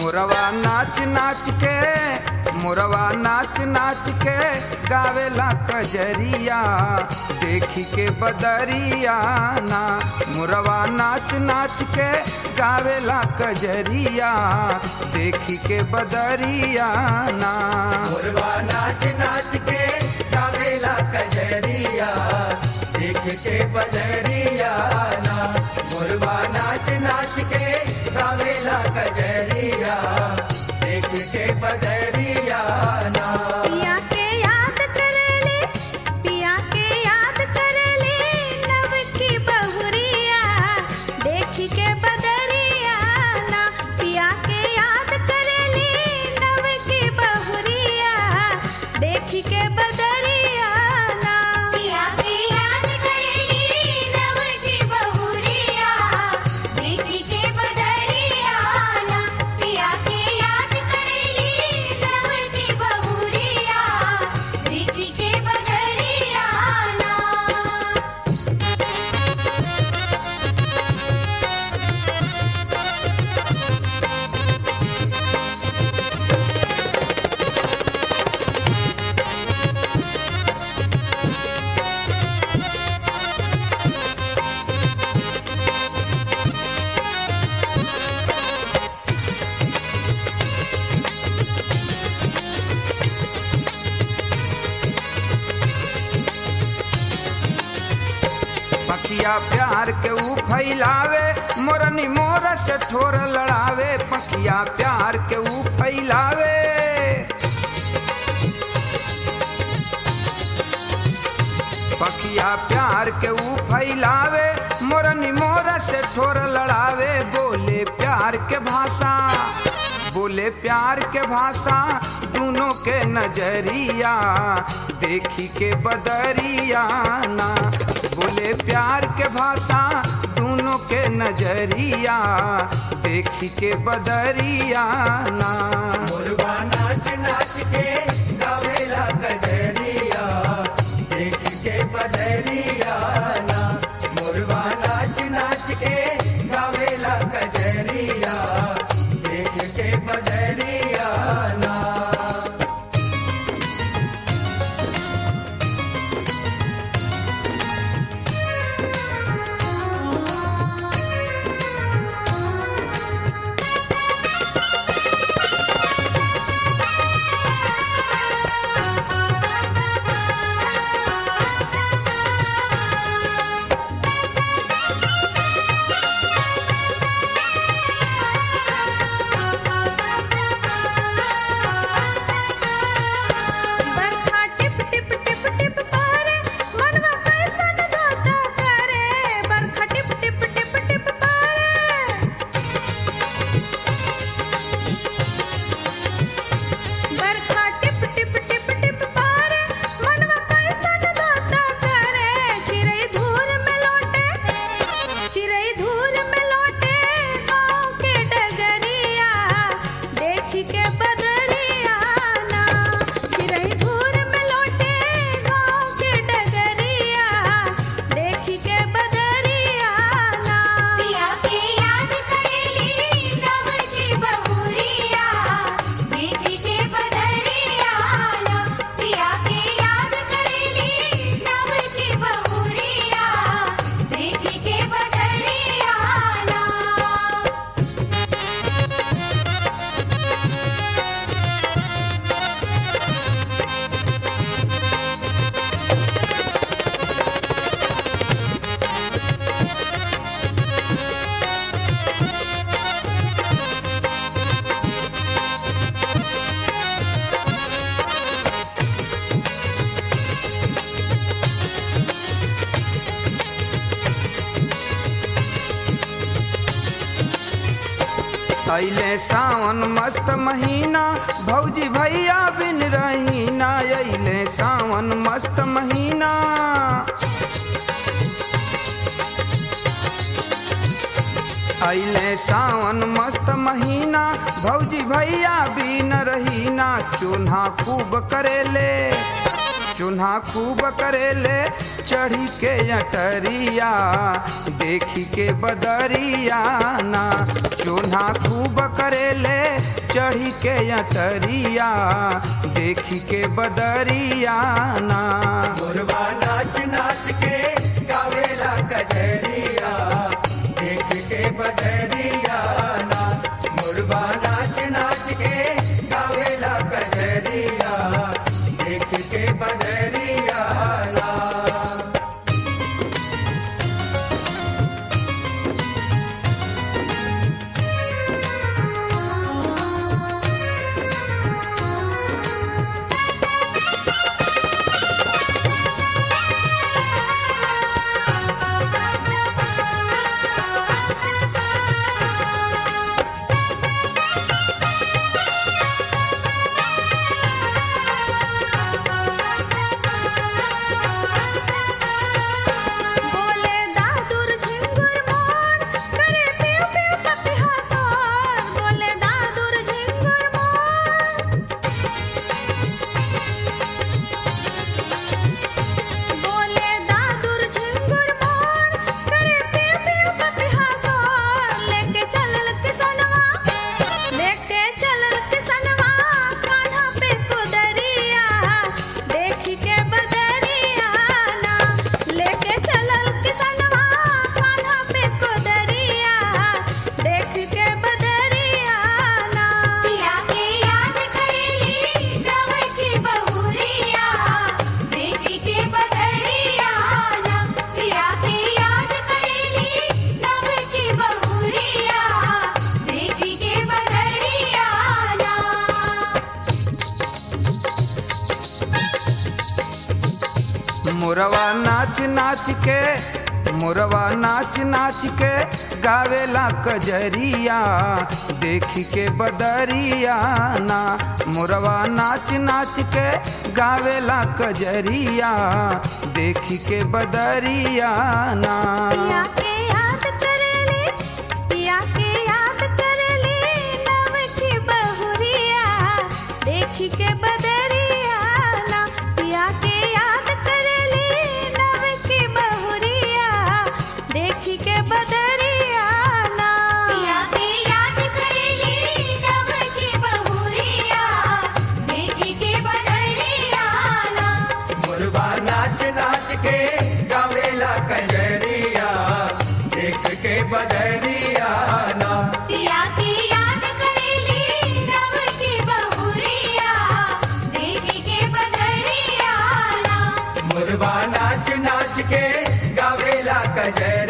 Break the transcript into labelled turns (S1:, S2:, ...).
S1: मोरवा नाच नाच के मोरवा नाच नाच के गावेला कजरिया देखी के बदरिया ना मोरवा नाच नाच के गावेला कजरिया देखी के बदरिया ना
S2: मोरवा नाच नाच के गावेला कजरिया देख के बजरिया ना मोरवा नाच नाच के गावेला कजरिया देख के बजरिया ना
S3: पिया के याद करेले पिया के याद करेले नव की बहुरिया देखी के बदरिया ना पिया के याद करेले नव की बहुरिया देखी के बदरिया ना
S4: पिया के याद करेली नव की बहुरिया देखी के बदरिया ना पिया के याद करेली नव की बहुरिया देखी के बदरिया ना
S1: पकिया प्यार के ऊ फैलावे मोरनी मोर से ठोर लड़ावे पकिया प्यार के ऊ फैलावे पकिया प्यार के ऊ फैलावे मोरनी मोर से ठोर लड़ावे बोले प्यार के भाषा बोले प्यार के भाषा दोनों के नजरिया देखी के बदरिया ना बोले प्यार के भाषा दोनों के नजरिया देखी के बदरिया ना
S2: मोरवा नाच नाच के गावेला कजरिया देख के बजरिया ना मोरवा नाच नाच के गावेला कजरिया देख के बजरिया ना
S3: बरखा टिप टिप टिप टिप पारे मनवा कैसन धोता करे बरखा टिप टिप टिप टिप पारे बरखा टिप टिप टिप टिप पारे मनवा कैसन धोता करे चिड़ै धूर में लौटे चिड़ै धूर में लौटे गाँव के डगरिया देख के बदरिया ना चिड़ै धूर में लौटे गाँव के डगरिया देख के बदरिया ना
S4: पिया के याद करेली नव की बहुरिया देखी के बदरिया ना पिया के याद करेली नव की बहुरिया देखी के बदरिया ना
S1: अइले सावन मस्त महीना भौजी भैया बिन रहीना अइले सावन मस्त महीना अइले सावन मस्त महीना भौजी भैया बिन रहीना चूल्हा खूब करेले चून्हा खूब करेले चढ़ी के अटरिया देखी के बदरिया ना चून्हा खूब करेले चढ़ी के अटरिया देखी के बदरिया ना
S2: मोरवा नाच नाच के गावेला कजरिया देख के बजरिया ना मोरवा नाच नाच के गावेला कजरिया देख के बजरिया ना
S3: बोले दादुर झिंगुर मोर करे पियो पियो पपिहा सोर बोले दादुर झिंगुर मोर बोले दादुर झिंगुर मोर करे पियो पियो पपिहा सोर लेके चलल किसनवा लेके चलल किसनवा कान्हा पे कुदरिया देखी के बदरिया ना लेके चलल किसनवा कान्हा पे कुदरिया देखी के बदरिया ना
S4: पिया के याद करेली नव की बहुरिया देखी के बदरिया ना पिया के याद करेली नव की बहुरिया देखी के बदरिया ना
S1: मोरवा नाच नाच के मोरवा नाच नाच के गावेला कजरिया देखी के बदरिया ना मोरवा नाच नाच के गावेला कजरिया देखी के बदरिया ना
S3: पिया के याद करेली पिया के याद करेली नव की बहुरिया देखी के बदरिया ना पिया के याद करेली नव की बहुरिया देखी के बदरिया ना
S4: पिया के याद करेली नव की बहुरिया देखी के बदरिया ना
S2: मुरबा नाच नाच के गावेला कजरिया देख के बजरिया ना
S4: पिया के याद करेली नव की बहुरिया देखी के बदरिया ना
S2: मुरबा नाच नाच के गावेला कजरिया